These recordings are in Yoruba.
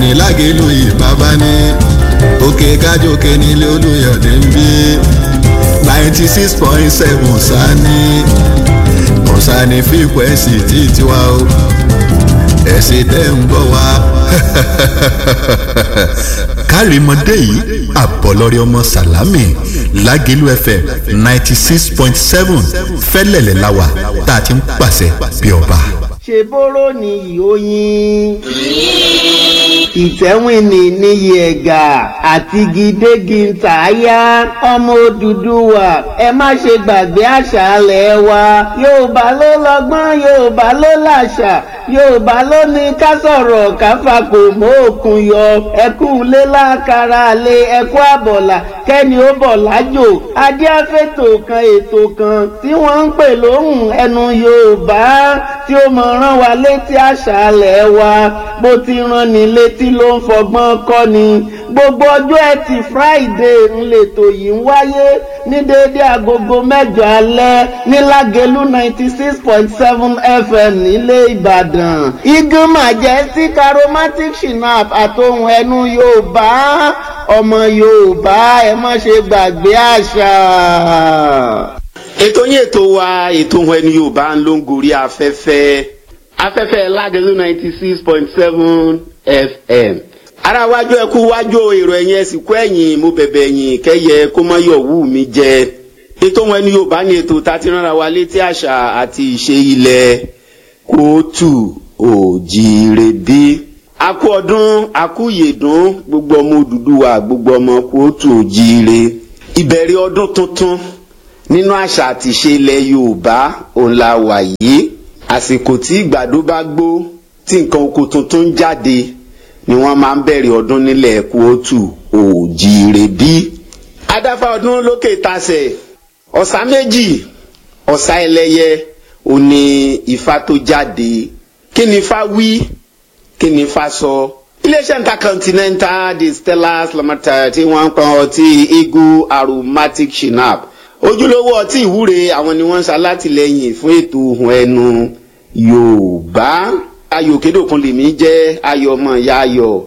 ní lágẹ̀lú ìbábá ní òkè kájòkè nílé olùyọ̀dé ń bí ninety six point seven sani kọ̀sánì fíkwẹ́sì tí tiwa o ẹ̀sìn tẹ́ ń gbọ́ wa. kárìmọ́dé yìí àbọ̀lọ́rẹ́ ọmọ sàlámì lágẹ̀lú fm ninety six point seven fẹ́lẹ̀lẹ̀ láwà tá a ti ń pàṣẹ bí ọba. ṣe bóró ni ìhóyin ìtẹ́wìnì níyì ẹ̀gà àti gidégi ntàyà ọmọ Odùduwà ẹ má ṣe gbàgbé àṣà alẹ̀ wa Yorùbá ló lọ́gbọ́n Yorùbá ló làṣà Yorùbá ló ní ká sọ̀rọ̀ ká fapò mọ́ òkun yọ ẹkú lé lákàrà lé ẹkú àbọ̀là kẹ́ni ó bọ̀ lájò adé afẹ́tò kan ètò kan tí wọ́n ń pè lóhùn ẹnu Yorùbá tí ó mọ̀ rán wa létí àṣà alẹ̀ wa bó ti rán ni létí ló ń fọgbọ́n kọ́ ni gbogbo ọjọ́ ẹtì Friday ńlẹ̀tò yìí ń wáyé ní déédé agogo mẹ́jọ alẹ́ ní Lágelú ninety six point seven FM nílé Ìbàdàn igun majestic aromatic shinap àtohùn ẹnu Yorùbá ọmọ Yorùbá ẹ má ṣe gbàgbé àṣà. ètò yín ètò wa ètò ohun ẹni Yorùbá ń ló ń gorí afẹ́fẹ́ afẹ́fẹ́ Lágelú ninety six point seven FM ara wájú ẹkú wájú èrò ẹ̀yìn ẹ̀sìnkú ẹ̀yìn mo bẹ̀bẹ̀ ẹ̀yìn kẹ́yẹ kó má yọ̀ wù mí jẹ ètò ohun ẹni Yorùbá ní ètò tá a ti ránra wa létí àṣà àti ìṣe ilẹ̀ kóòtù òjìrè bí akú ọdún akú yèdún gbogbo ọmọ Odùduwà gbogbo ọmọ kóòtù òjìrè ìbẹ̀rẹ̀ ọdún tuntun nínú àṣà àti ìṣe ilẹ̀ Yorùbá òun la wà yìí àsìkò tí ìgbàdo bá gbó tí nǹkan oko tuntun ń jáde ni wọ́n máa ń bẹ̀rẹ̀ ọdún nílẹ̀ kóòtù òjìrè bí adáfá ọdún lókè tasẹ̀ ọ̀sà méjì ọ̀sà ẹlẹ́yẹ ó ní ifá tó jáde kí ni ifá wí kí ni ifá sọ. iléeṣẹ́ intercontinental distillers limited tí wọ́n ń pọn ọtí eagle aromatic shinap ojúlówó ọtí ìwúre àwọn ni wọ́n ń ṣalátìlẹ́yìn fún ètò ohun ẹnu yorùbá ayò kédòkun lèmi jẹ́ ayọ̀ ọmọ ìyá ayọ̀.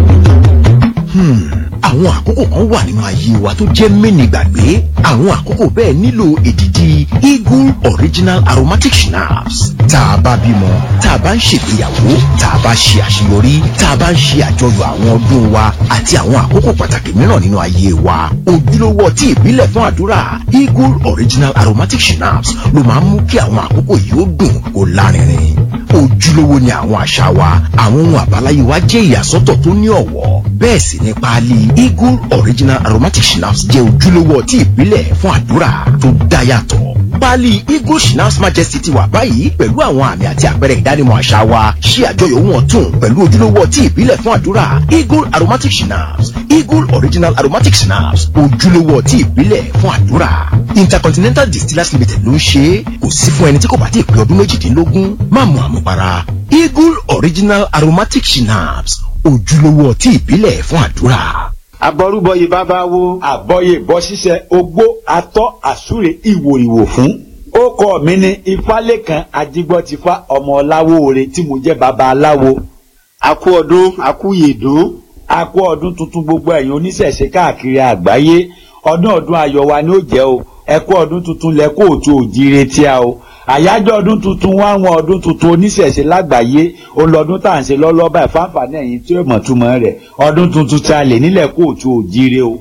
àwọn àkókò kan wà nínú ayé wa tó jẹ́ mẹ́ni gbàgbé àwọn àkókò bẹ́ẹ̀ nílò èdìdì eagle original aromatic schnapps tá a bá bímọ tá a bá ń ṣègbéyàwó tá a bá ṣe àṣeyọrí tá a bá ń ṣe àjọyọ̀ àwọn ọdún wa àti àwọn àkókò pàtàkì mìíràn nínú ayé wa ojúlówó ọtí ìbílẹ̀ fún àdúrà eagle original aromatic schnapps ló máa ń mú kí àwọn àkókò yìí ó dùn kó lárinrin ojúlówó ni àwọn àṣà wa àwọn ohun àbáláyé wa jẹ́ ìyàsọ́tọ̀ tó ní ọ̀wọ́ bẹ́ẹ̀ sì ni páálí eagle original aromatic schnapps jẹ́ ojúlówó ọtí ìbílẹ̀ fún àdúrà tó dá yàtọ̀ páálí eagle schnapps majesty ti wà báyìí pẹ̀lú àwọn àmì àti àpẹẹrẹ ìdánimọ̀ àṣà wa ṣí àjọyọ̀ ohun ọ̀tun pẹ̀lú ojúlówó ọtí ìbílẹ̀ fún àdúrà eagle aromatic schnapps eagle original aromatic schnapps ojúlówó ọtí ìbílẹ̀ fún àdúrà intercontinental distillers limited ló ń ṣe é kò sí fún ẹni tí kò bá ti pé ọdún méjìdínlógún má mu àmupara eagle original aromatic schnapps ojúlówó ọtí ìbílẹ̀ fún àdúrà. àbọrúbọyè bàbá wo. àbọyè bọ́ ṣíṣe ogbó atọ́ àsúre ìwòrìwò fún. ó kọ́ mi ní ifálékan ajígbọ́tifá ọmọ ọláwóore tí mo jẹ́ baba aláwo. akú ọdún akú yèdún. a kú ọdún tuntun gbogbo ẹ̀yin oníṣẹ̀ṣe káàkiri àgbáyé ọdún ọdún ayọ̀ wa ni ó jẹ́ o ẹ kú ọdún tuntun lẹ kóòtù òjire tí a o àyájọ́ ọdún tuntun wá wọn ọdún tuntun oníṣẹ̀ṣe lágbàáyé olọ́dún tá à ń ṣe lọ́lọ́bà ìfáǹfààní ẹ̀yìn tí ó mọ̀ túmọ̀ rẹ̀ ọdún tuntun tí a lè nílẹ̀ kóòtù òjire o.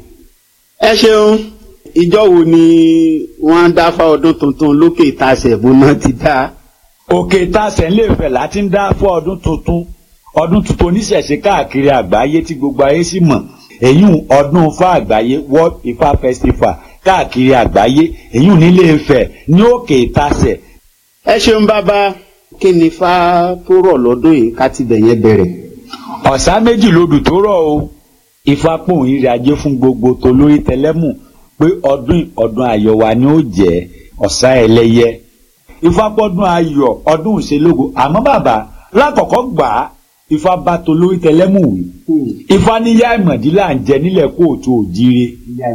ẹ ṣeun ìjọ wo ni wọ́n dáfá ọdún tuntun lókè ìtasẹ̀ múná ti dá. òkè ìtasẹ̀ ńlẹ̀ fẹ̀ láti ń dá fún ọdún tuntun ọdún tuntun oníṣẹ̀ṣe káàkiri àgbáyé tí gbogbo ayé sì mọ̀ èyí ọdún Ifá àgbáyé World Ifá Festival káàkiri àgbáyé èyí nílé Ifẹ̀ ní òkè ìtasẹ̀ ẹ ṣeun bàbá kí ni fá tó rọ̀ lọ́dún yìí ká ti bẹ̀ yẹn bẹ̀rẹ̀. ọ̀sá méjì lodù tó rọ̀ o Ifá pòun ìrìn ajé fún gbogbo tolórí tẹlẹ́mù pé ọdún ọdún ayọ̀ wa ni ó jẹ́ ọ̀sá ẹlẹ́yẹ Ifá pọ́dún ayọ̀ ọdún ìṣelógo àmọ́ bàbá lákọ̀ọ́kọ́ gbà á Ifá bá tolórí tẹlẹ́mù wí Ifá ní yá ìmọ̀dí là ń jẹ nílẹ̀ kóòtù òjire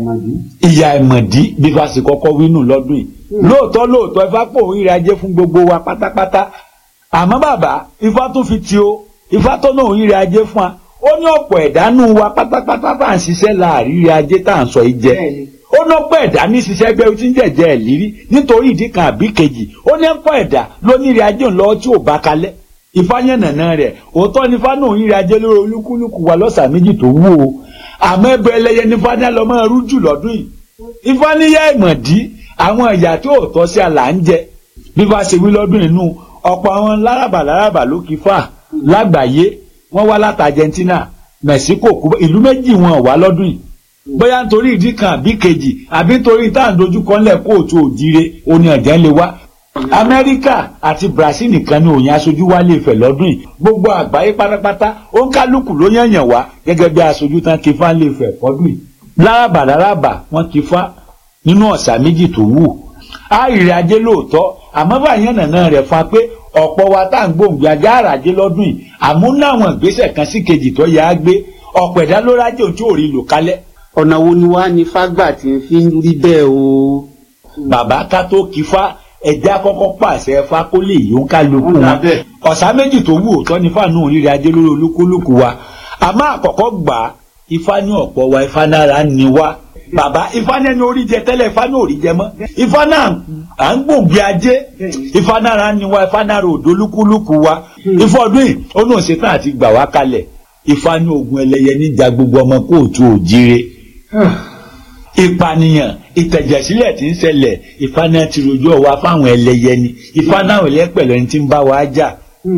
ìyá ìmọ̀dí bí fásitì kọ́kọ́ wínú lọ́dún yìí lóòótọ́ lóòótọ́ ifá pò ń ríra jẹ́ fún gbogbo wa pátápátá àmọ́ bàbá ifá tún fi ti o ifá tó náà ń ríra jẹ́ fún wa ó ní ọ̀pọ̀ ẹ̀dánù wa pátápátá tá à ń ṣiṣẹ́ láàrírí ajé tá à ń sọ yìí jẹ ó ní ọ̀pọ̀ ẹ̀dá ní ṣiṣẹ́ gbé tí ń jẹ̀jẹ̀ ẹ̀ lírí nítorí ìdí kan àbí kejì ó ní ọ̀pọ̀ ẹ̀dá ló ní ìrìn ajé ńlọ tí ò bá kalẹ̀ ìfáyẹ̀nàna rẹ̀ òótọ́ ní fánà òun ìrìn ajé lórí olúkúlùkù wa lọ́sà méjì tó wú o àmọ́ ẹbẹ ẹlẹ́yẹ ní fáná lọ máa rú jù lọ́dún yìí ìfáníyà ìmọ̀dí àwọn ẹ̀yà tí ò tọ́ sí àlà ń jẹ bí bá ṣe wí lọ́dún inú ọ̀pọ̀ àwọn láràbà láràbà ló kí fà lágbàáyé wọ́n wá láti Argentina Mexico Cuba ìlú méjì wọn wá lọ́dún yìí bóyá nítorí ìdí kan àbí kejì àbí nítorí tá à ń dojúkọ ńlẹ̀ kóòtù òjire oní ọ̀jẹ̀ lè wá Amẹ́ríkà àti Brazil nìkan ni òyìn aṣojú wa lè fẹ̀ lọ́dún yìí gbogbo àgbáyé pátápátá ó ń kálukú ló yànyàn wá gẹ́gẹ́ bí aṣojú tán kí fá lè fẹ̀ fọ́dún yìí láràbà láràbà wọ́n kí fá nínú ọ̀sà méjì tó wù àìrè ajé lóòótọ́ àmọ́ báyẹn nàná rẹ̀ fa pé ọ̀pọ̀ wa tá à ń gbòǹgbò ajá àràjé lọ́dún yìí àmúnáwọn ìgbésẹ̀ kan sí kejì tó yá á gbé ọ̀pọ̀ ẹ̀dá ló rájò tí ò rí lò kálẹ̀. ọ̀nà wo ni wàá ní fágbà tí ń fi ń rí bẹ́ẹ̀ o. bàbá ká tó kí fá ẹja kọ́kọ́ pàṣẹ fá kó lè yó ń kálukú wọn ọ̀sá méjì tó wù òótọ́ ní fáànù òrìrì ajé lórí olúkúlùkù wa àmọ́ àkọ́kọ́ gbà á ifá ní ọ̀pọ̀ wa ifá nára ni wá bàbá ifá náà ní orí jẹ tẹ́lẹ̀ ifá náà ò rí jẹ mọ́ ifá náà à ń gbòǹgbì ajé ifá náà ni wá ifá náà rò dolúkúlùkù wa ifá ọdún yìí ó náà ṣetán àti gbà wá kalẹ̀ ifá ní ogun ẹlẹ́yẹ níjà gbogbo ọmọ kóòtù òjire ìpànìyàn ìtẹ̀jẹ̀sílẹ̀ tí ń ṣẹlẹ̀ ifá náà ti rojọ́ wa fáwọn ẹlẹ́yẹ ni ifá náà lẹ́pẹ̀lẹ́ ní ti ń bá wa jà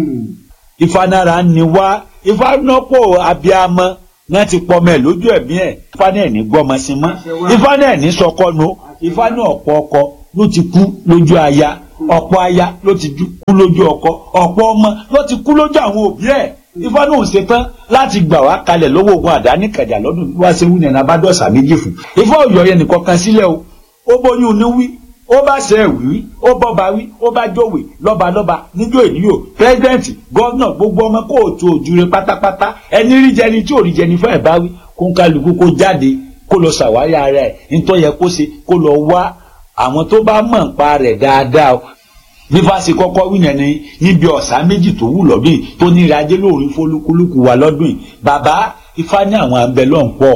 ifá náà ni wá ifá náà pọ̀ abiyamọ náà ti pọmọ ẹ lójú ẹ̀mí ẹ̀ ifá náà ní gbọ́mọ sí mọ́ ifá náà ní sọkọ́nu ifá náà ọ̀pọ̀ ọkọ ló ti kú lójú aya ọ̀pọ̀ aya ló ti kú lójú ọkọ ọ̀pọ̀ ọmọ ló ti kú lójú àwọn òbí ẹ̀ ifá náà ò ṣetán láti gbà wá kalẹ̀ lọ́wọ́ ogun àdáni kàjà lọ́dún wá sí wúni ẹ̀nà bá dọ̀sà méjì fún ifá ọ̀yọ́ yẹn nìkan kan sílẹ̀ o ó bóyún ní wí ó bá ṣe ẹ̀ wí ó bọ́ba wí ó bá jòwè lọ́balọ́ba níjó ènìyàn pírẹ́sidẹ́ǹtì gọ́vnà gbogbo ọmọ kóòtù òjúre pátápátá ẹni rí jẹni tí ò rí jẹni fẹ́ẹ̀ bá wí kó ń kálukú kó jáde kó lọ ṣàwárí ara ẹ̀ nítorí yẹ kó ṣe kó lọ wá àwọn tó bá mọ̀ nípa rẹ̀ dáadáa bí fásitì kọ́kọ́ wí yẹn ni níbi ọ̀sán méjì tó wù lọ́dún yìí tó ní ìrajé lóòrín fólúkúlùkù wa lọ́dún yìí bàbá ifá ní àwọn abẹ́lọ́ ń pọ̀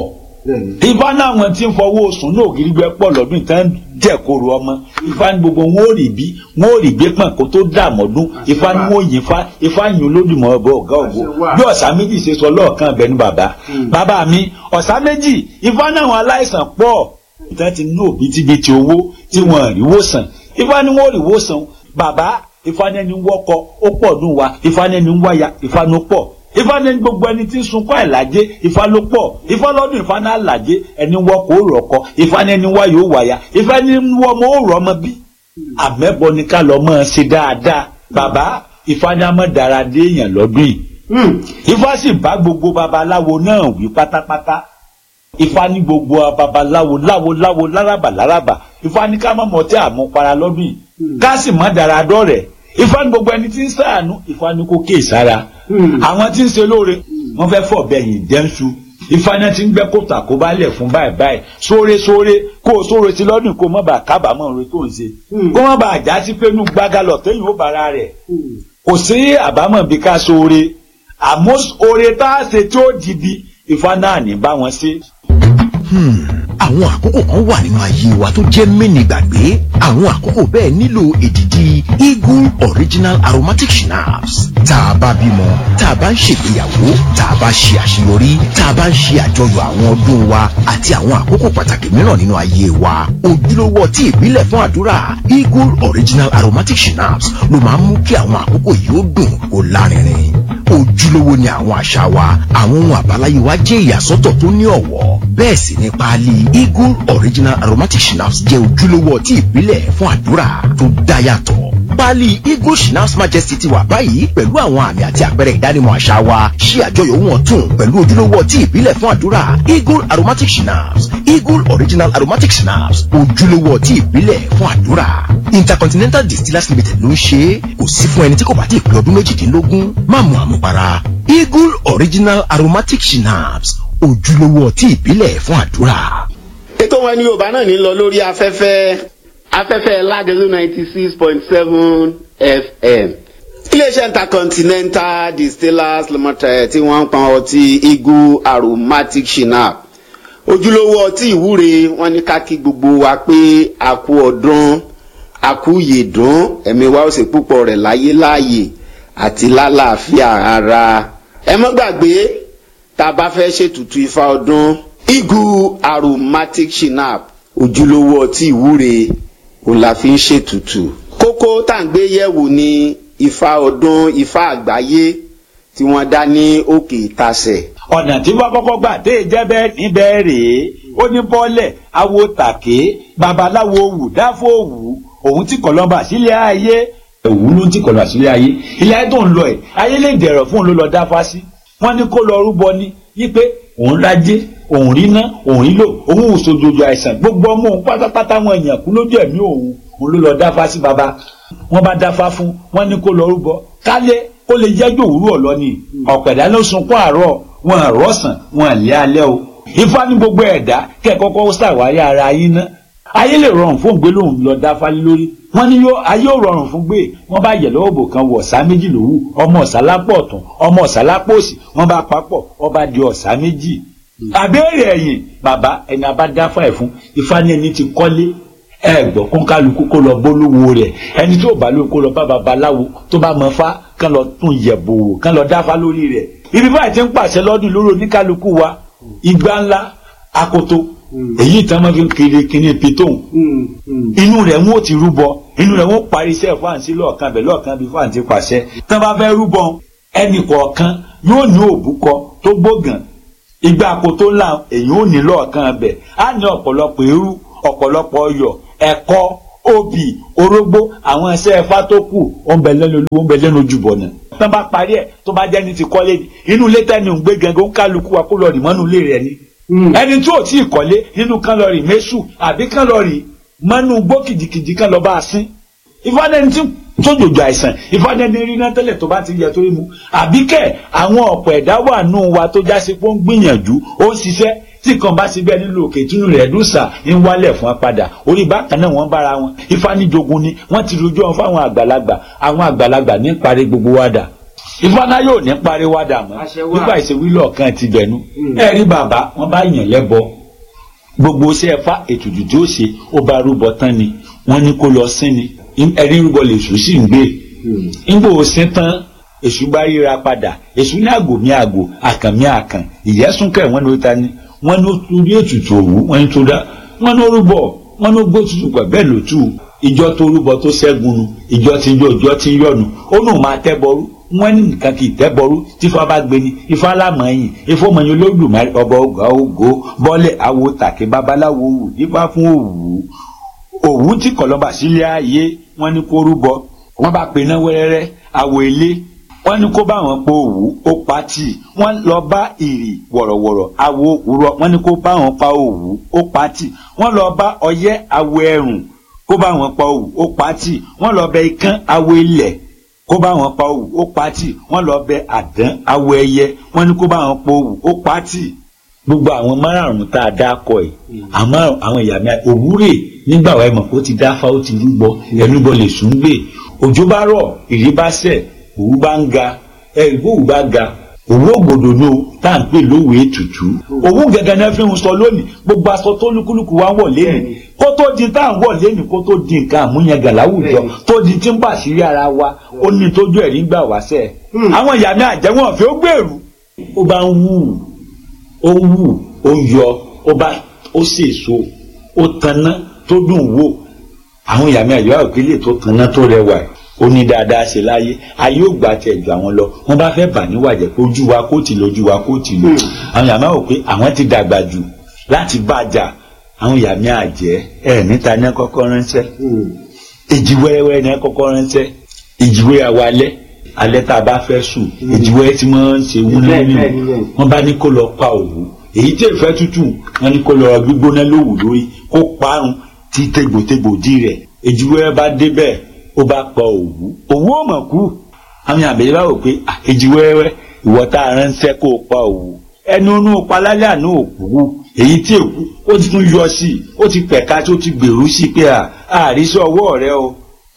ifá náà wọn ti ń fọwọ́ sùn ní ògiri gbẹ pọ̀ lọ́dún ìtàn jẹ̀kọ̀rọ̀ ọmọ ifá ní gbogbo wọn ò rí bí wọn ò rí gbé pọ̀n kó tó dààmọ́dún ifá ní wọn ò yìn fa ifá yìn olódùmọ̀ ọ̀bọ ọ̀gá ògbó bí ọ̀sá méjì ṣe sọ lọ́ọ̀kan bẹ́ẹ̀ ni bàbá bàbá mi ọ̀sá méjì ifá náà wọn aláìsàn pọ̀ ìtàn ti ní òbítíbitì owó tí wọn rí wòsàn ifá ní wọn ò rí wòsàn bàbá ifá ní ẹni wọ́kọ ó pọ̀ dùn wa ifá ní ẹni wáyà ifá ní ó pọ̀ ifá ní gbogbo ẹni tí ń sunkún àìlájé ifá ló pọ̀ ifá lọ́dún ifá náà làjé ẹni wọ́n kò rọ̀kọ ifá ní ẹni wáyò wáyà ifá ní wọ́n mọ́ ó rọ̀ ọmọ bí. àmẹ́bọ ni ká lọ mọ́ ẹ ṣe dáadáa bàbá ifá ní amọ̀ dára dé èèyàn lọ́dún yìí. ifá sì bá gbogbo babaláwo náà wí pátápátá ifá ní gbogbo babaláwo láwo láwo lárabà lárabà ifá ní ká má mọ̀ tí àmupara lọ́dún yìí ká sì má dára dọ́rẹ̀ẹ́ ifá ní gbogbo ẹni tí ń ṣàánú ifá ní kó kéè sára àwọn tí ń ṣe lóore wọ́n fẹ́ fọ̀ bẹyìn jẹnsu ifá náà ti ń gbẹ́ kóòtù àkóbálẹ̀ fún báyìí báyìí sóore sóore kó o sóore sí lọ́dún kó o má bàa kábàámọ̀ oore tó ń ṣe kó má bàa já sí pé inú gbágalọ̀ téyìn ó bára rẹ̀ kò sí àbámọ̀ bí ká sóore àmọ́ oore tá a ṣe tí ó dìbì ifá náà ní bá wọn ṣe àwọn àkókò kan wà nínú ayé wa tó jẹ́ mẹ́ni gbàgbé àwọn àkókò bẹ́ẹ̀ nílò èdìdì eagle original aromatic schnapps tá a bá bímọ tá a bá ń ṣègbéyàwó tá a bá ṣe àṣeyọrí tá a bá ń ṣe àjọyọ̀ àwọn ọdún wa àti àwọn àkókò pàtàkì mìíràn nínú ayé wa ojúlówó ọtí ìbílẹ̀ fún àdúrà eagle original aromatic schnapps ló máa ń mú kí àwọn àkókò yìí ó dùn kó lárinrin ojúlówó ni àwọn àṣà wa àwọn ohun àbáláyé wa jẹ́ ìyàsọ́tọ̀ tó ní ọ̀wọ́ bẹ́ẹ̀ sì ní páálí eagle original aromatic schnapps jẹ́ ojúlówó ọtí ìbílẹ̀ fún àdúrà tó dá yàtọ̀ páálí eagle schnapps majesty ti wà báyìí pẹ̀lú àwọn àmì àti àpẹẹrẹ ìdánimọ̀ àṣà wa ṣí àjọyọ̀ wọn tún pẹ̀lú ojúlówó ọtí ìbílẹ̀ fún àdúrà eagle aromatic schnapps eagle original aromatic schnapps ojúlówó ọtí ìbílẹ̀ fún àdúrà intercontinental distillers limited ló ń ṣe é kò sí fún ẹni tí kò bá ti pé ọdún méjìdínlógún má mu àmupara eagle original aromatic schnapps ojúlówó ọtí ìbílẹ̀ fún àdúrà. ètò wọn ní yorùbá náà ní lọ lórí afẹ́fẹ́ afẹ́fẹ́ ládẹ́lú ninety six point seven fm iléeṣẹ́ intercontinental distillers limited tí wọ́n ń pọn ọtí eagle aromatic shinap ojúlówó ọtí ìwúre wọ́n ní ká kí gbogbo wa pé a kú ọdún a kú yèdún ẹ̀mí wa ó sì púpọ̀ rẹ̀ láyé láàyè àti lálàáfíà ara ẹ mọ́ gbàgbé tá a bá fẹ́ ṣètùtù ifá ọdún eagle aromatic shinap ojúlówó ọtí ìwúre òun la fi ń ṣètùtù kókó tá à ń gbé yẹ̀wò ni ifá ọdún ifá àgbáyé tí wọ́n dá ní òkè ìtasẹ̀. ọ̀nà tí wọ́n kọ́kọ́ gbà dé jẹ́bẹ́ níbẹ̀ rèé ó ní bọ́lẹ̀ awo tàké babaláwo wù dáfó wù òun tí kọ̀lọ́mbà sílé ayé òwú ló ń tí kọ̀lọ́mbà sílé ayé ilé ayé tó ń lọ ẹ̀ ayé lè dẹ̀rọ̀ fún òun ló lọ dáfá sí wọ́n ní kó lọ rúbọ ní yípe òun rájé òun ríná òun rílò òun ò sojojo àìsàn gbogbo ọmọ òun pátápátá wọn èèyàn kú lójú ẹ̀mí òun òun ló lọ dáfá sí baba wọ́n bá dáfá fún wọ́n ní kó lọ rúbọ kálé kó lè jẹ́jọ́ òwúrọ̀ lọ ni ọ̀pẹ̀dá ló sunkún àárọ̀ wọn àrọ́sàn wọn àlẹ́ alẹ́ o ifá ní gbogbo ẹ̀dá kẹ́kọ́kọ́ ṣàwárí ara yín ná ayé lè rọrùn fún gbé lòun lọ dáfá lé lórí wọ́n ní yóò ayé ò rọrùn fún gbé wọ́n bá yẹ lọ́wọ́ bò kan wọ ọ̀sá méjì lówù ọmọ ọ̀sá lápò ọ̀tún ọmọ ọ̀sá lápò òsì wọ́n bá papọ̀ wọ́n bá di ọ̀sá méjì àbẹ́rẹ́ ẹ̀yìn bàbá ẹni abá dáfá ẹ̀ fún ifá ní ẹni tí kọ́lé ẹ gbọ́ kó kálukú kó lọ bólúwo rẹ̀ ẹni tí ò bá lóko kó lọ bá babaláwo tó bá mọ fá kán lọ tún yẹ̀bò wò kán lọ dáfá lórí rẹ̀ ibi báyìí ti ń pàṣẹ lọ́dún lórí oníkálukú wa igba ńlá akoto èyí ìtàn máa fi ń kiri kíní pitón inú rẹ̀ wọ́n ti rúbọ inú rẹ̀ wọ́n parí iṣẹ́ fáǹsì lọ́ọ̀kan bẹ̀ lọ́ọ̀kan bí fáǹsì pàṣẹ tán bá fẹ́ rúbọ ẹnì kọ̀ọ̀kan yóò ní òbúkọ tó gbógàn igba akoto ńlá èyí ò ní lọ́ọ̀kan bẹ̀ á ní ọ̀pọ̀lọpọ̀ eérú ọ̀pọ̀lọpọ̀ ọyọ̀ ẹ̀kọ́ obì orógbó àwọn ẹsẹ̀ ẹ̀fá tó kù ó ń bẹ lẹ́nu olúwo ń bẹ lẹ́nu ojúbọ náà. tán bá parí ẹ̀ tó bá jẹ́ ní ti kọ́lé ni inú ilé tẹ́ni ń gbé gangan ń kálukú wa kó lọ rì mọ́nú ilé rẹ̀ ni. ẹni tí ò tí ì kọ́lé nínú kan lọ rì méṣù àbí kan lọ rì mọ́nú gbó kìjìkìjì kan lọ bá a sín. ìfọ́nẹ́ni tí tójòjò àìsàn ìfọ́nẹ́ni rí náà tẹ́lẹ̀ tó bá ti yẹ tó rí mu àbíkẹ́ àwọn ọ̀pọ̀ ẹ̀dá wà nù wa tó já sí pé ó ń gbìyànjú ó ń ṣiṣẹ́ tí kan bá síbẹ̀ nílò òkè túnú rẹ̀ dùsà ń wálẹ̀ fún apádà orí bákan náà wọ́n bára wọn ìfanijogun ni wọ́n ti rojú wọn fáwọn àgbàlagbà àwọn àgbàlagbà ní parí gbogbo wádà ìfọ̀nà yóò ní parí wádà mọ́ nígbà ìṣèwílọ̀ kan ti bẹ̀nu ẹ rí bàbá wọn bá yàn lẹ́bọ gbogbo iṣẹ́ ẹ̀fá ètùtù tí ó ṣe ó bá rúbọ tán ni wọ́n ní kó lọ sín ni ẹ̀rí rúbọ lè sùn sí ń gbé ńgbò ó sín tán èṣù bá ríra padà èṣù ní àgò mi àgò àkàn mi àkàn ìyẹ́sùnkẹ́ wọn ló ta ni wọ́n ní torí ètùtù òwú wọ́n ní tó dá wọ́n ní orúbọ wọ́n ní gbó tutù pẹ̀ bẹ́ẹ̀ ló tù ìjọ tó rúbọ tó ṣẹ́gun nu ìjọ tí yọ ìjọ tí yọnu ó nù máa tẹ́bọrú wọ́n ní nǹkan kì í tẹ́bọrú tífá bá gbé ni ifá lámọ̀ọ́yìn ifọ̀mọ̀yìn olódùmarè ọba ọgá ògo bọ́lẹ̀ awo tàkì babaláwo wù ifá fún òwú òwú tí kọ̀lọ́bà sílé ayé wọ́n ní kó rúbọ wọ́n bá pe náà wẹ́rẹ́rẹ́ àwọ̀ ilé wọ́n ní kó bá wọn po òwú ó pa tì wọ́n lọ bá ìrì wọ̀rọ̀wọ̀rọ̀ awo òwúrọ̀ wọ́n ní kó bá wọn pa òwú ó pa tì wọ́n lọ bá ọyẹ́ awo ẹ̀rùn kó bá wọn pa òwú ó pa tì wọ́n lọ bẹ ikán awo ilẹ̀ kó bá wọn pa òwú ó pa tì wọ́n lọ bẹ àdán awo ẹyẹ wọ́n ní kó bá wọn pa òwú ó pa tì gbogbo àwọn márààrún tá a dá kọ ẹ àmọ́ àwọn ìyá mi òwúrè nígbà wàá mọ̀ kó ti dáfá ó ti rúbọ ẹnubọ lè sùn gbé òjò bá rọ̀ ìrí bá sẹ̀ òwú bá ń ga ẹ̀rìbó òwú bá ga òwú ògbòdò ní o tá à ń pè lówó ètùtù òwú gẹ́gẹ́ náà fi ń sọ lónìí gbogbo aṣọ tó lúkúlùkù wá ń wọ̀ lẹ́nu kó tó di tá à ń wọ̀ lẹ́nu kó tó di nǹkan àmúyangàn láwùjọ tó di tí ń pàṣírí ara wa ó ní tójú ẹ̀rí gbà wá sẹ́ àwọn ìyá mi àjẹwọ́n ọ̀fẹ́ ó gbèrú ó bá ń wù ó wù ó yọ ó bá ó sèso ó tanná tó dùn wò àwọn ìyá mi àjẹwọ́n òkèlè tó tanná tó rẹwà ó ní dáadáa ṣe láyé ayé ò gbà tẹ̀ jù àwọn lọ wọ́n bá fẹ́ bà níwàjẹ́ pé ojú wa kó tì lójú wa kó tì lò àwọn ìyá mi rò pé àwọn ti dàgbà jù láti bàjà àwọn ìyá mi àjẹ́ ẹ̀ níta ní kọ́kọ́ ránṣẹ́ èjì wẹ́rẹ́wẹ́rẹ́ ní kọ́kọ́ ránṣẹ́ èjì wẹ́rẹ́ àwa alẹ́ alẹ́ tá a bá fẹ́ sùn èjì wẹ́rẹ́ tí wọ́n ń ṣe wúlò nínú wọ́n bá ní kó lọ pa òwú èyí tí èfẹ́ tútù wọ́n ní kó lọ gbígbóná lówù lórí kó parun tí tégbòtégbò dí rẹ̀ èjì wẹ́rẹ́ bá débẹ̀ ó bá pa òwú òwú ò mọ̀ kú àwọn àbẹ̀yẹ bá wò pé èjì wẹ́rẹ́ ìwọ tá a ránṣẹ́ kó o pa òwú ẹnu inú palálẹ́ àná òkú èyí tí èkú ó ti tún yọ sí i ó ti pẹ̀ka tí ó ti gbèrú sí i pé àrísí ọwọ́ rẹ o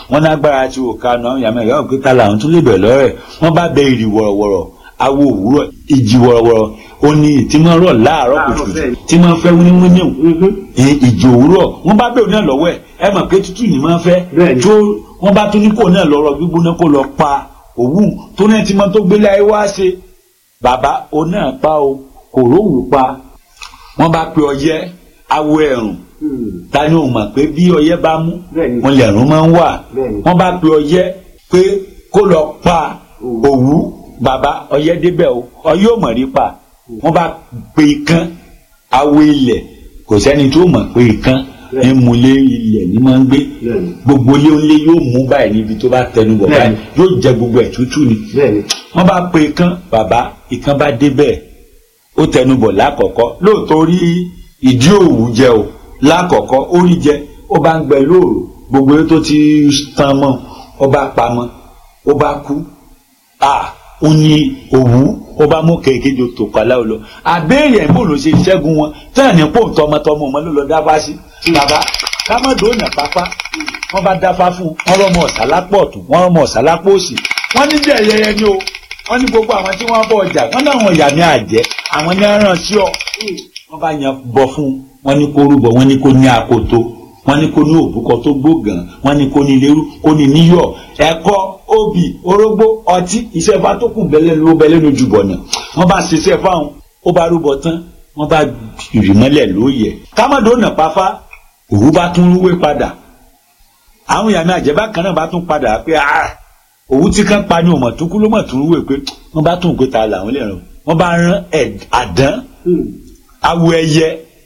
wọ́n lágbára tí ò kanu àwọn yàrá ìyá òkúta làwọn tún lè bẹ̀rẹ̀ lọ́rẹ̀ wọ́n bá bẹ ìrì wọ̀rọ̀wọ̀rọ̀ awo òwúrọ̀ ìjì wọ̀rọ̀wọ̀rọ̀ ó ní tí máa ń rọ̀ láàárọ̀ kùtùkùtù tí máa ń fẹ́ wíníwíní ìjì òwúrọ̀ wọ́n bá bẹ̀rẹ̀ náà lọ́wọ́ ẹ̀ ẹ mọ̀ pé tútù ni máa ń fẹ́ tó wọ́n bá tún ní kò náà lọ́rọ̀ gbígbóná kó lọ pa òwú tó náà ti máa tó gbélé ayé wá ṣe bàbá o náà pa o kò rówù pa wọ́n bá pe ọyẹ́ awo ẹ̀rùn ta ni o mọ̀ pé bí ọyẹ́ bá mú wọn lẹ̀rùn máa ń wà wọ́n bá pe ọyẹ́ pé kó lọ pa òwú bàbá ọyẹ́ débẹ̀ o ọyẹ́ ò mọ̀ rí pa wọ́n bá pe ikán awo ilẹ̀ kò sẹ́ni tó mọ̀ pé ikán ní mulé ilẹ̀ ní máa ń gbé gbogbo ilé onílé yóò mú báyìí níbi tó bá tẹnu bọ̀ báyìí yóò jẹ gbogbo ẹ̀ tútù ni wọ́n bá pe ikán bàbá ikán bá débẹ̀ ó tẹnu bọ̀ lákọ̀ọ́kọ́ lóòótọ́ rí ìdí òwú jẹ o lákọ̀ọ́kọ́ ó rí jẹ ó bá ń gbẹ lóòrò gbogbo tó ti tán mọ́ ó bá pamọ́ ó bá kú à ó ní òwú ó bá mú kéèkéjì tó pàlà ó lọ àbẹ́rẹ́ ẹ̀ bò ló ṣe ṣẹ́gun wọn tán ní pò tọmọtọmọ ọmọ ló lọ dáfá sí bàbá kámọ́dóònà pápá wọ́n bá dáfá fún wọn rọmọ ọ̀sà lápò ọ̀tún wọn rọmọ ọ̀sà lápò òsì wọ́n ní jẹ́ ẹyẹyẹ ni o wọ́n ní gbogbo àwọn tí wọ́n bọ̀ ọjà wọ́n láwọn ìyá mi àjẹ́ àwọn ní aràn sí ọ wọ́n bá yan bọ fún wọ́n ní kó rúbọ wọ́n ní kó ní akoto wọ́n ní kó ní òbúkọ tó gbógàn wọ́n ní kó ní lérú kó ní níyọ̀ ẹ̀kọ obì orógbó ọtí iṣẹ́ bá tó kù bẹ́lẹ́ ló bẹ́lẹ́ lójú bọ̀nà wọ́n bá ṣiṣẹ́ fáwọn ó bá rúbọ tán wọ́n bá rì mọ́lẹ̀ lóye kámọ́dé ọ̀nà pàfà òwú bá tún rúwé padà àwọn ìyá mi àjẹ́ bákan náà bá tún padà pé ah òwú tí kan pa ni òmò tó kú ló mọ̀ tó rúwé pé wọ́n bá tún pé ta làwọn lè ràn wọ́n bá rán àdán awo ẹyẹ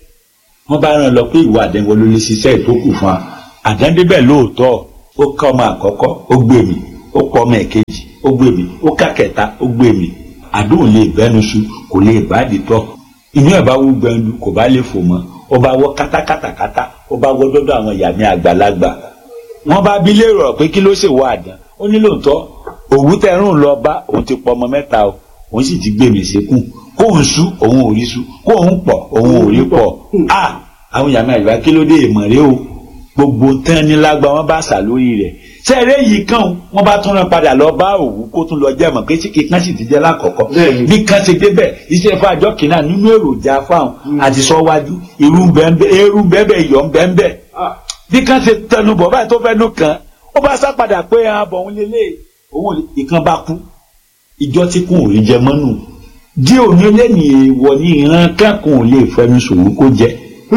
wọ́n bá rán lọ pé ìwà àdán wo ló lè ṣiṣẹ́ ìtókù fún wa àdán débẹ̀ lóòótọ́ ó ká ọmọ àkọ́kọ́ ó gbé mi ó kọ́ ọmọ ẹ̀kejì ó gbé mi ó ká kẹta ó gbé mi àdóhùn lè bẹ́nu su kò lè bá dìtọ́ inú ẹ̀ bá wú gbẹ̀ndu kò bá lè fò mọ́ ó bá wọ́ kátákátákátá ó bá wọ́ dọ́dọ̀ àwọn ìyá mi àgbàlagbà wọ́n bá bí lérò pé kí ló ṣèwọ àdán ó ní lóòótọ́ òwú tẹrùn lọ bá òun ti pọ ọmọ mẹ́ta o òun sì ti gbé mi sékùn kóun sú òun ò rí sú kóun pọ̀ òun ò rí pọ̀ a àwọn ìyá mi àgbà kí ló dé ìmọ̀ rẹ o gbogbo tán ní lágbá wọn bá sà lórí rẹ̀ sẹ́ẹ̀rẹ́ yìí kàn wọ́n bá tún rán padà lọ bá òwú kó tún lọ jẹ́ mọ̀ pé ìkan sì ti jẹ́ lákọ̀ọ́kọ́ bí kan ṣe débẹ̀ iṣẹ́ fún àjọ kìnnà nínú èròjà fáwọn àti sọ́wájú irú eru bẹ́ẹ̀ yọ̀ ń bẹ́ẹ̀ bí kan ṣe tẹnu bọ̀ báyìí tó fẹ́ nù kan ó bá sá padà pé ààbọ̀ òun lélẹ̀ òun ìkan bá kú ìjọ tí kò rí jẹ mọ́nù dí òní lẹ́yìn èèwọ̀ ní ìran kankan ò lè fẹnu sòwò kó jẹ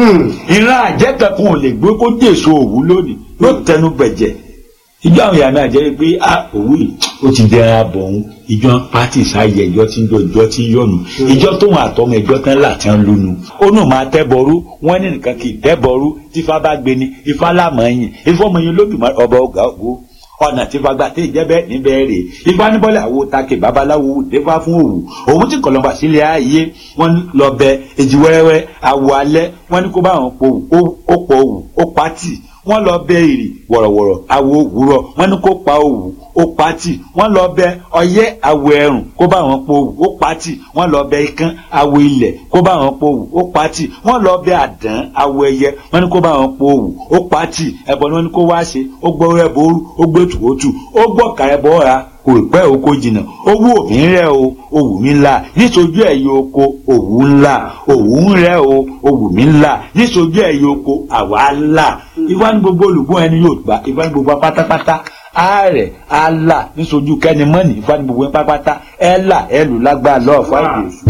ìran àjẹ́ kankan ò lè gbé kó dèso òwú lónìí yóò tẹnu bẹ̀jẹ̀ ìjọ àwọn ìyá náà jẹ́ pé a òwú yìí ó ti dẹran abọ̀ òun ìjọ pátì sáyẹ ìjọ tí ń jọ ìjọ tí ń yọnu ìjọ tóun àtọmọ ìjọ tán là tí ń lónu ó nù máa tẹ́bọrú wọ́n ní nìkan kì í tẹ́bọrú tífá bá gbé ni ifá lámọ̀ ẹ̀yìn ifọ̀mọ̀yìn lódùmarè ọba ọgá òwò ọ̀nà tí fagbá tẹ ìjẹ́bẹ́ níbẹ̀ rè ifá níbọ̀lẹ̀ àwo take babaláwo défá fún òwú òun tí kọlọ́mbà sílẹ̀ ayé wọ́n lọ bẹ èjì wẹ́rẹ́wẹ́ àwọ̀ alẹ́ wọ́n ní kó bá wọn po òwú ó pọ̀ òwú ó pátì wọ́n lọ bẹ ìrì wọ̀rọ̀wọ̀rọ̀ àwo òwúrọ̀ wọ́n ní kó pa òwú ó pátì wọ́n lọ bẹ ọyẹ́ àwo ẹ̀rùn kó bá wọn po òwú ó pátì wọ́n lọ bẹ ikán àwo ilẹ̀ kó bá wọn po òwú ó pátì wọ́n lọ bẹ àdán àwo ẹyẹ wọ́n ní kó bá wọn po òwú ó pátì ẹbọ ni wọ́n ní kó wá ṣe ó gbọ́ ẹbọ orú ó gbé tùwótù ó gbọ́ ká ẹbọ ra kò pẹ́ oko jìnnà owó òmí rẹ̀ o òwú mi ńlá níṣojú ẹ̀yẹ oko òwú ńlá òwú ń rẹ̀ o òwú mi ńlá níṣojú ẹ̀yẹ oko àwa ńlá ifá ní gbogbo olùgbọ́n ẹni yóò gbà ifá ní gbogbo pátápátá ààrẹ àlà níṣojú kẹ́ni mọ́nì ifá ní gbogbo pátápátá ẹ̀là ẹ̀lù lágbára lọ́ọ̀ fáìdì èṣù.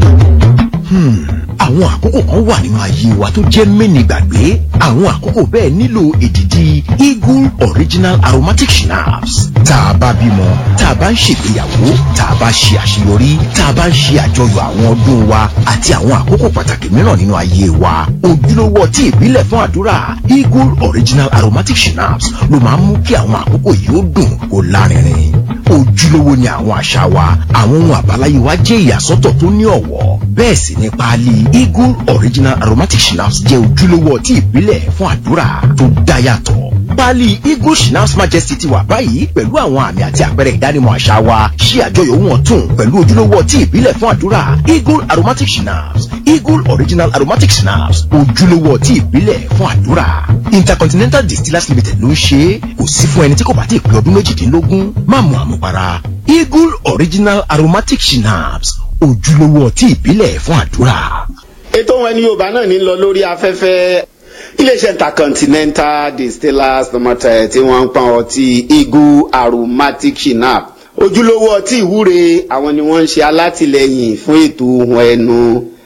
àwọn àkókò kan wà nínú ayé wa tó jẹ́ mẹ́ni gbàgbé àwọn àkókò bẹ́ẹ̀ nílò èdìdì eagle original aromatic schnapps tá a bá bímọ tá a bá ń ṣègbéyàwó tá a bá ṣe àṣeyọrí tá a bá ń ṣe àjọyọ̀ àwọn ọdún wa àti àwọn àkókò pàtàkì mìíràn nínú ayé wa ojúlówó ọtí ìbílẹ̀ fún àdúrà eagle original aromatic schnapps ló máa ń mú kí àwọn àkókò yìí ó dùn kó lárinrin ojúlówó ni àwọn àṣà wa àwọn ohun àbáláyé wa jẹ́ ìyàsọ́tọ̀ tó ní ọ̀wọ́ bẹ́ẹ̀ sì ni páálí eagle original aromatic schnapps jẹ́ ojúlówó ọtí ìbílẹ̀ fún àdúrà tó dá yàtọ̀ páálí eagle schnapps majesty ti wà báyìí pẹ̀lú àwọn àmì àti àpẹẹrẹ ìdánimọ̀ àṣà wa ṣí àjọyọ̀ ohun ọ̀tun pẹ̀lú ojúlówó ọtí ìbílẹ̀ fún àdúrà eagle aromatic schnapps eagle original aromatic schnapps ojúlówó ọtí ìbílẹ̀ fún àdúrà intercontinental distillers limited ló ń ṣe é kò sí fún ẹni tí kò bá ti pé ọdún méjìdínlógún má mu àmupara eagle original aromatic schnapps ojúlówó ọtí ìbílẹ̀ fún àdúrà. ètò wọn ní yorùbá náà ní lọ lórí afẹ́fẹ́ iléeṣẹ́ intercontinental distillers lọ́mọtẹ̀ tí wọ́n ń pọn ọtí eagle aromatic shinap ojúlówó ọtí ìwúre àwọn ni wọ́n ń ṣe alátìlẹyìn fún ètò ohun ẹnu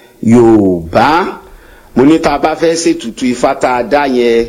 yorùbá mo ní tá a bá fẹ́ ṣètùtù ifá tá a dá yẹn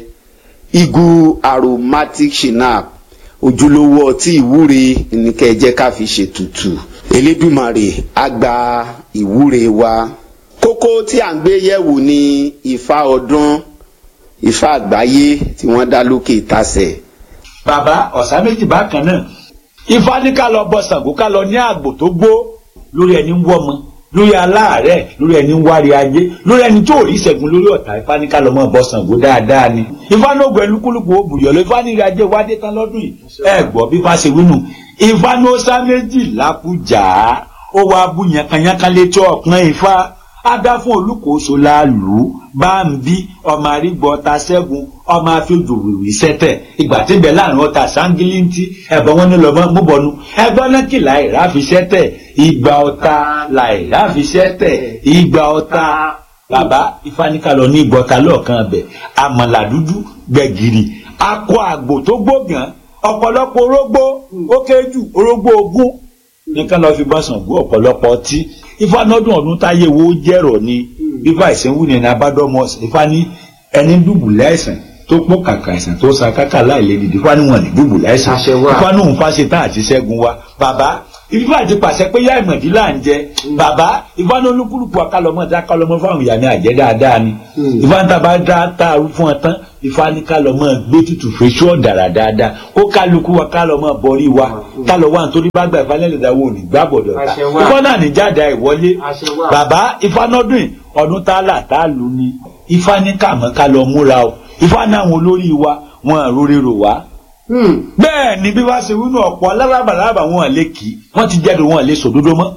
eagle aromatic shinap ojúlówó ọtí ìwúre ní kẹ́ ẹ jẹ́ ká fi ṣètùtù elédùmarè á gba ìwúre wa kókó tí à ń gbé yẹ̀wò ni ifá ọdún ifá àgbáyé tí wọ́n dá lókè ìtasẹ̀. bàbá ọ̀sá méjì bákan náà ifá ní ká lọ bọ Ṣàngó ká lọ ní àgbò tó gbó lórí ẹni ń wọ́mọ lórí aláàárẹ̀ lórí ẹni ń wárí ajé lórí ẹni tó rí ìṣẹ́gun lórí ọ̀tá ifá ní ká lọ mọ́ bọ Ṣàngó dáadáa ni ifá ní ògùn ẹlúkúlùkù ó bùyọ̀ lọ ifá ní ìrìn ajé wádé tán lọ́dún yìí ẹ gbọ́ bí ifá ṣe wínú ifá ní ó sá méjì lákújà ó wá bú yankanyankan létí ọ̀pọ̀n ifá adá fún olùkóso láàlú báńbí ọmọ àrígbọ ta ṣẹ́gun ọmọ afẹ́jọ wìwì sẹ́tẹ̀ ìgbà tí bẹ̀ láàrin ọta sángílíntì ẹ̀bọ̀n wọn ní lọ́mọ múbọ̀nù ẹgbọ́n náà kì láìra fi sẹ́tẹ̀ ìgbà ọta láìra fi sẹ́tẹ̀ ìgbà ọta bàbá ìfaníkàlọ́ ní ìgbọ́ta lọ́ọ̀kan bẹ̀ àmàlà dúdú gbẹ̀gìrì akọ àgbò tó gbógàn ọ̀pọ̀lọpọ̀ orógbó ó kéjù orógbó ogún nìkan lọ́ọ́ fi bọ́ Ṣàngó ọ̀pọ̀lọpọ̀ ọtí ifá nọdún ọdún táyé wo jẹrọ ni ifá ìsìnwó ni abádọmọ ifá ní ẹni dùbùlẹ̀ àìsàn tó pọ̀ kàkà àìsàn tó sa kákà láìlè dìde ifá ní wọn ní dùbùlẹ̀ àìsàn ifá ní òun fáṣe tán àti ṣẹ́gun wa bàbá ifá ti pàṣẹ pé yá ìmọ̀dí là ń jẹ bàbá ifá ní olúkúlùkù akálọmọ dá kálọmọ fáwọn ìyá mi àjẹ dáadáa ni ifá ní tàbá dá tààrú fún ọ tán ifá ní kálọmọ gbé tutù fèsì ọ̀dàrà dáadáa kó kálukú wa kálọmọ borí wa kálọ wa nítorí bá gbà ìfálẹ́lẹ̀dá wo ní gbàbọ̀dọ̀ ta ifá náà ní jáde àìwọlé bàbá ifá nọdún ọdún tálà tálù ni ifá ní kàmọ́ kálọ múra o ifá ní àwọn olórí wa wọn àrórérò wá bẹ́ẹ̀ ni bí wàá ṣe wínú ọ̀pọ̀ alárabàlábà wọn lè kì í wọ́n ti jáde wọn lè sòdodo mọ́.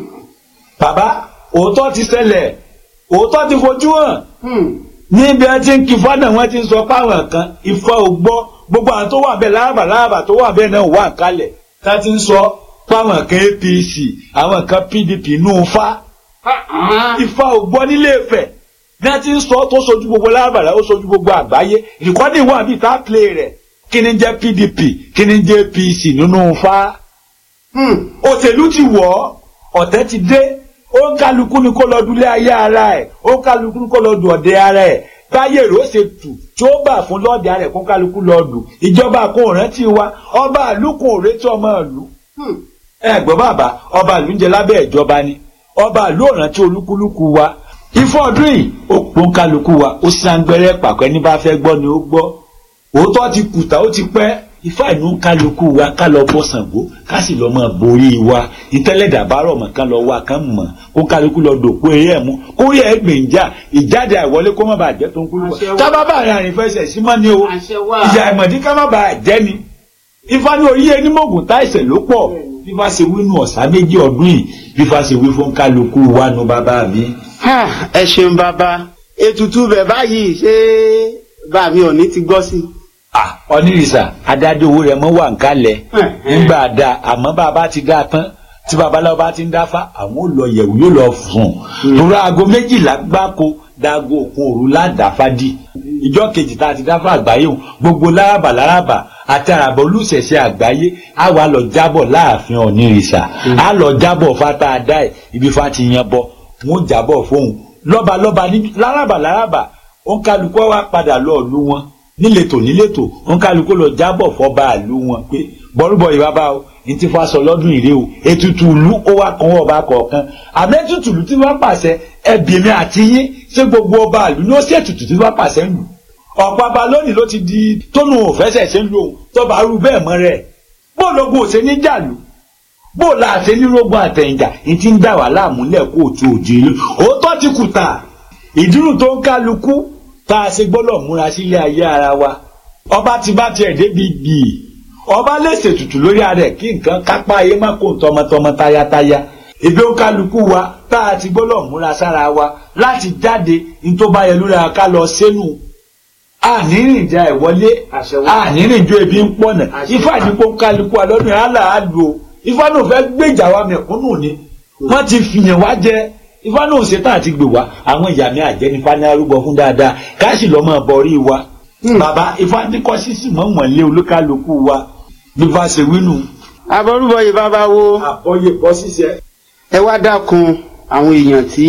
bàbá òótọ́ ti ṣẹlẹ̀ òótọ́ ti fojú hàn níbi ẹ ti ń kí fọ́nà wọn ti ń sọ páwọn kan ifá ò gbọ́ gbogbo àwọn tó wà bẹ́ẹ̀ lárabàlábà tó wà bẹ́ẹ̀ náà wà kálẹ̀ tá ti ń sọ páwọn kan APC àwọn kan PDP nù fa ifá ò gbọ́ nílé Ifẹ̀ ní ẹ ti ń sọ tó sojú gbogbo lárabàlá ó sojú gbogbo àgbáyé ìkọ́ni wà bíi tá a play rẹ̀ kí ni jẹ́ pdp kí ni jẹ́ apc nínú fa. òṣèlú ti wọ̀ ọ́ ọ̀tẹ̀ ti dé ó ń kálukú ni kó lọ dúlé ayé ara ẹ̀ ó ń kálukú ni kó lọ dùn ọ̀dẹ ara ẹ̀ báyé rò ṣe tù tí ó bà fún lọ́ọ̀dẹ ara ẹ̀ kó kálukú lọ dùn ìjọba kò rántí wa ọba ìlú kò retí ọmọ ìlú. ẹ gbọ́ bàbá ọba ìlú ń jẹ lábẹ́ ìjọba ni ọba ìlú ò rántí olúkúlùkù wa ìfọ̀dún yìí ó pọ́n kálukú wa ó sangbẹ́rẹ́ pàpẹ́ ní bá fẹ́ gbọ́ ni ó gbọ́ òótọ́ ti kùtà ó ti pẹ́ ifá ìlú kálukú wa ká lọ bọ́ Ṣàngó ká sì lọ mọ borí wa ìtẹ́lẹ̀dà bá rọ̀ mọ́ ká lọ wá kán mọ̀ kó kálukú lọ dòkú eré ẹ̀ mú kó rí ẹ̀ gbèǹjà ìjáde àìwọlé kó má bàa jẹ́ tó ń kúrú wa tábà bá àrìn àrìn fẹsẹ̀ sí mọ́ ni o ìyá ìmọ̀dí ká má bàa jẹ́ ni ifá ní orí ẹni mọ̀gùn táìsẹ̀ ló pọ̀ fífa ṣe wínú ọ̀sá méjì ọdún yìí fífa ṣe wí fún kálukú wa nu bàbá mi. ẹ ṣeun bàbá ètùtù bẹ̀ báyìí ṣé bàbá mi ò ní ti gbọ́ sí i ah onírìsà adájọ́ owó rẹ̀ mọ́ wà ń kalẹ̀ nígbà dá àmọ́ bàbá ti dá tán tí babaláwo bá ti ń dáfá àwọn ò lọ yẹ̀wò yóò lọ fún un torí aago méjìlá gbáko dago òkun òru ládàáfá dì ìjọ kejì tá a ti dáfá àgbáyé o gbogbo lárabà lárabà àti àràbà olùṣẹ̀ṣẹ̀ àgbáyé á wà lọ jábọ̀ láàfin onírìsà á lọ jábọ̀ fata adá ẹ̀ ibi fa ti yan bọ wọn jábọ̀ fóun lọ́balọ́ba ní lárabà lárabà ó ń kálukú wá padà lọ́ọ̀lú wọn níletò níletò ń kálukú lọ jábọ̀ fọba àlú wọn pé bọ́rúbọ̀ ìbábá o ní ti fa sọ lọ́dún ìrè o ètùtù ìlú ó wá kan ọba kọ̀ọ̀kan àmọ́ ètùtù ìlú tí wọ́n pàṣẹ ẹbí mi àti yín ṣé gbogbo ọba àlú ní ó sì ètùtù tí wọ́n pàṣẹ lù ọ̀pọ̀ ọba lónìí ló ti di tónú òfẹ́sẹ̀ ṣe ń lo òun tọ́ba rú bẹ́ẹ̀ mọ́ rẹ̀ bó lógun òṣè ní jàlú bó la ṣe ní rogun àtẹ̀yìnjà ní ti ń dà wà láàmúlẹ̀ kó o tó òjì ìlú òótọ́ ti kùtà ìdúró tó ń kálukú tá a ṣe gbọ́dọ̀ múra sílé ayé ara wa ọba ti bá tiẹ̀ débi gbìí ọba lè ṣètùtù lórí ara ẹ̀ kí nǹkan kápá ayé má kó tọmọtọmọ tayátayá ebi ó kálukú wa tá a ti gbọ́dọ̀ múra sára wa láti jáde ní tó bá yẹ lórí ara ká lọ sẹ́nu ànírìnjà ìwọlé ànírìnjọ ebi ń pọ̀nà ifá ìdíkó kálukú wa lọ́dún yẹn á là á lò ifá náà fẹ́ gbèjà wa mẹ̀kúnnù ni wọ́n ti fìyàn wá jẹ ifá náà ṣetán àti gbè wá àwọn ìyá mi àjẹnifá ní arúgbó fún dáadáa káàsì lọ́ máa bọ̀rí wa bàbá ifá ní kọ́ sísì mọ́ wọ̀nlé olúkálukú wa bí ifá ṣe wínú àbọrúbọ yìí bàbá wo àbọ̀yè bọ́ ṣiṣẹ́. ẹ wá dákun àwọn èèyàn tí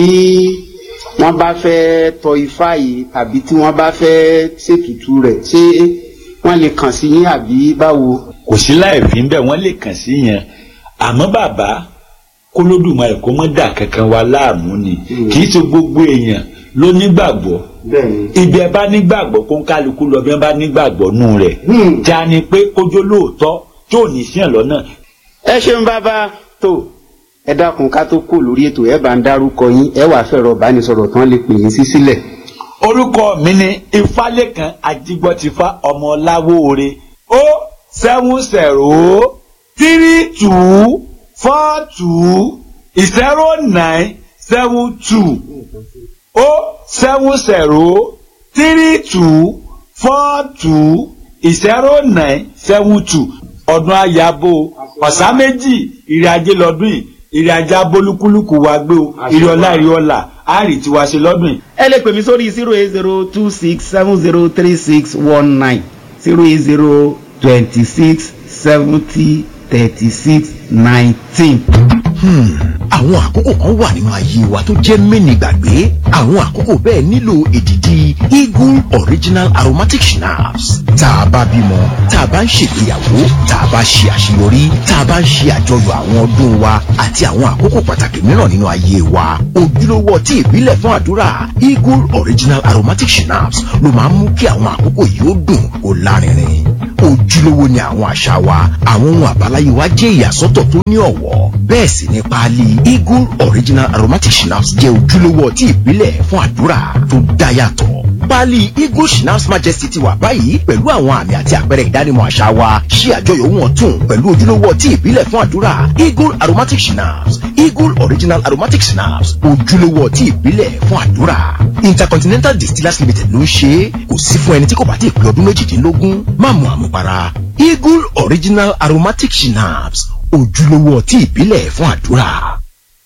wọ́n bá fẹ́ tọ ifá yìí tàbí tí wọ́n bá fẹ́ ṣètùtù rẹ̀ ṣé wọ́n lè kàn sí yín àbí báwo. kò sí láì fi ń bẹ̀ wọ́n lè kàn sí yẹn àmọ́ bàbá kólódùmarè kó mọ́ dà kankan wa láàmú ni kì í ṣe gbogbo èèyàn ló nígbàgbọ́ bẹ́ẹ̀ni. ibi ẹ bá nígbàgbọ́ kó ń kálukú lọ bí wọ́n bá nígbàgbọ́ nù rẹ̀ Hmm. já ni pé kójó lóòótọ́ tí ò ní sí ẹ̀ lọ́nà ẹ ṣeun bàbá tó ẹ dákun ká tó kó lórí ètò ẹ bá ń dárúkọ yín ẹ wàá fẹ̀rọ ìbánisọ̀rọ̀ tán lè pè yín sí sílẹ̀. orúkọ mi ni ifálékan ajígbọ́tifá ọmọ láwóore ó seven zero three two four two zero nine seven two ó seven zero three two four two zero nine seven two ọdún ayabo ọ̀sán méjì ìrìn ajé lọ́dún yìí ìrìn ajé abolúkúlùkù wa gbé o ìrìn ọlá ìrìn ọlà àárín tiwa ṣe lọ́dún yìí. ẹ lè pè mí sórí zero eight zero two six seven zero three six one nine zero eight zero twenty six seventy thirty six nineteen. Hmm, àwọn àkókò kan wà nínú ayé wa tó jẹ́ mẹ́ni gbàgbé àwọn àkókò bẹ́ẹ̀ nílò èdìdì eagle original aromatic schnapps tá a bá bímọ tá a bá ń ṣègbéyàwó tá a bá ṣe àṣeyọrí tá a bá ń ṣe àjọyọ̀ àwọn ọdún wa àti àwọn àkókò pàtàkì mìíràn nínú ayé wa ojúlówó ọtí ìbílẹ̀ fún àdúrà eagle original aromatic schnapps ló máa ń mú kí àwọn àkókò yìí ó dùn kó lárinrin ojúlówó ni àwọn àṣà wa àwọn ohun àbáláyé wa jẹ́ ìyàsọ́tọ̀ tó ní ọ̀wọ́ bẹ́ẹ̀ sì ni páálí eagle original aromatic schnapps jẹ́ ojúlówó ọtí ìbílẹ̀ fún àdúrà tó dá yàtọ̀ páálí eagle schnapps majesty ti wà báyìí pẹ̀lú àwọn àmì àti àpẹẹrẹ ìdánimọ̀ àṣà wa ṣí àjọyọ̀ ohun ọ̀tun pẹ̀lú ojúlówó ọtí ìbílẹ̀ fún àdúrà eagle aromatic schnapps eagle original aromatic schnapps ojúlówó ọtí ìbílẹ̀ fún àdúrà intercontinental distillers limited ló ń ṣe é kò sí fún ẹni tí kò bá ti pé ọdún méjìdínlógún má mu àmupara eagle original aromatic schnapps ojúlówó ọtí ìbílẹ̀ fún àdúrà.